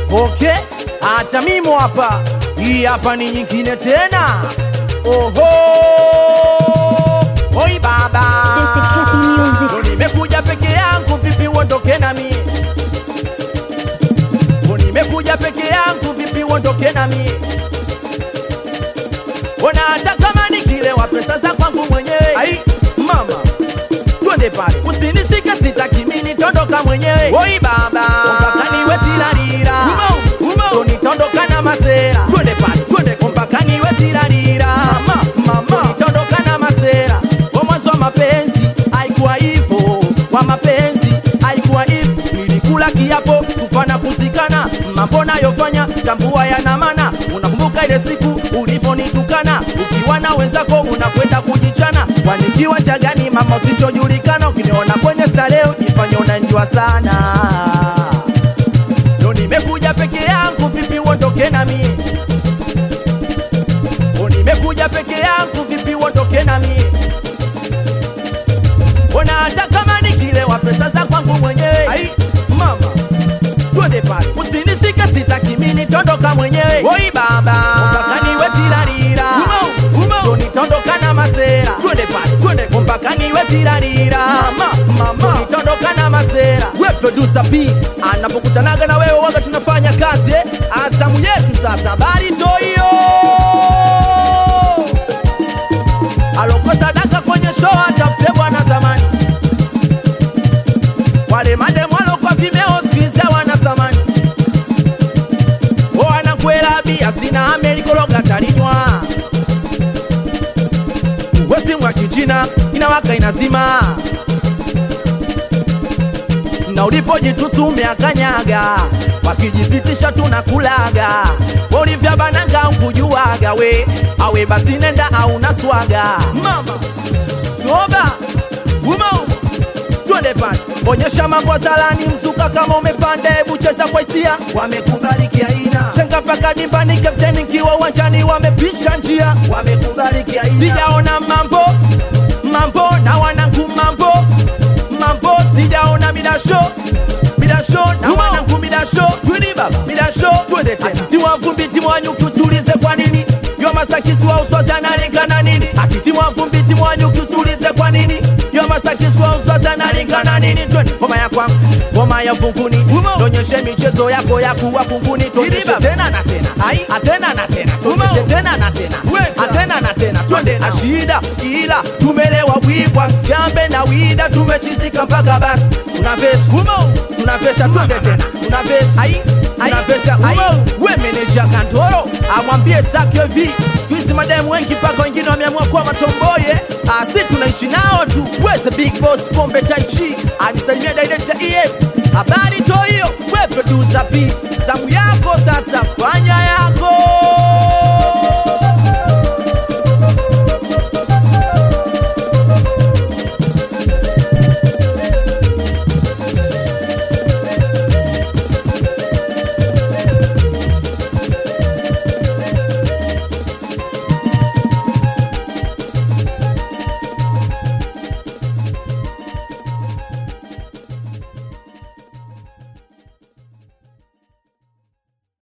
Okay, hata mimo hapa, hii hapa ni nyingine tena. Oho, oi baba, This is Happy Music. Ndo nimekuja peke yangu, vipi uondoke nami? Ndo nimekuja peke yangu, vipi uondoke nami? Ona hata kama nikilewa pesa za kwangu mwenyewe. Ai mama, twende pale, usinishike, sitaki mimi tondoka mwenyewe. Oi baba, mpaka niwe tirarira, ndo nitondoka na masera. Twende pale, twende mpaka niwe tirarira, mama, mama, nitondoka na masera. Kwa mwanzo wa mapenzi haikuwa hivyo, kwa mapenzi haikuwa hivyo. Nilikula kiapo kufana kuzikana, mambo nayofanya tambua yana maana. Unakumbuka ile siku ulivyonitukana, ukiwa na wenzako unakwenda kujichana, wanikiwa cha gani mama usichojulikana. Ukiniona kwenye starehe ujifanye unanjua sana. Ndo nimekuja peke yangu, vipi uondoke nami? Ndo nimekuja peke yangu, vipi uondoke nami? Ona hata kama nikilewa pesa za kwangu mwenyewe. Ai mama, twende pale, usinishike, sitaki mimi nitondoka mwenyewe. Oi baba, mpaka niwe tirarira, ndo nitondoka na masera. Twende pale, twende mpaka niwe tirarira, mama, mama, nitondoka na masera. We producer P anapokutanaga na wewe waga tunafanya kazi eh? Azamu yetu sasa, habari ndo hiyo alokosa daka kwenye show atafute bwana zamani wale mademu alokwa vimeo skize wana zamani o anakwela bia sina amerikologa talinywa wesimwa kichina inawaka inazima na ulipojitusume akanyaga wakijipitisha tunakulaga olivya bananga nkujuwaga we awe basi nenda auna swaga mama toba umau twende pale onyesha mambo zalani mzuka kama umepanda hebu cheza kwa hisia wamekubaliki aina chenga mpaka dimbani kapteni kiwa uwanjani wamepisha njia wamekubaliki aina sijaona mambo mambo na wanangu mambo mambo sijaona midasho midasho na wanangu midasho twini baba midasho twende tena tiwa vumbi timwanyuki usiulize kwa nini yo masakisi wa uswazi analingana nini akitimwa vumbi timwanyuki usiulize kwa nini yo masakisi wa uswazi analingana nini twende ngoma ya kwangu ngoma ya vunguni tonyeshe michezo yako ya kuwa kunguni tonyeshe tena na tena ai atena na tena tonyeshe tena na tena atena na tena twende na shida ila tumelewa bwibwa siambe na wida tumechizika mpaka basi tunavesha umo tunavesha twende tena tunavesha ai tunavesha ai we meneja kantoro amwambie zake vi siku hizi mademu wengi mpaka wengine wameamua kuwa matomboye asi tunaishi nao tu weze big boss pombe taichi anisalimia director ex habari to hiyo we producer b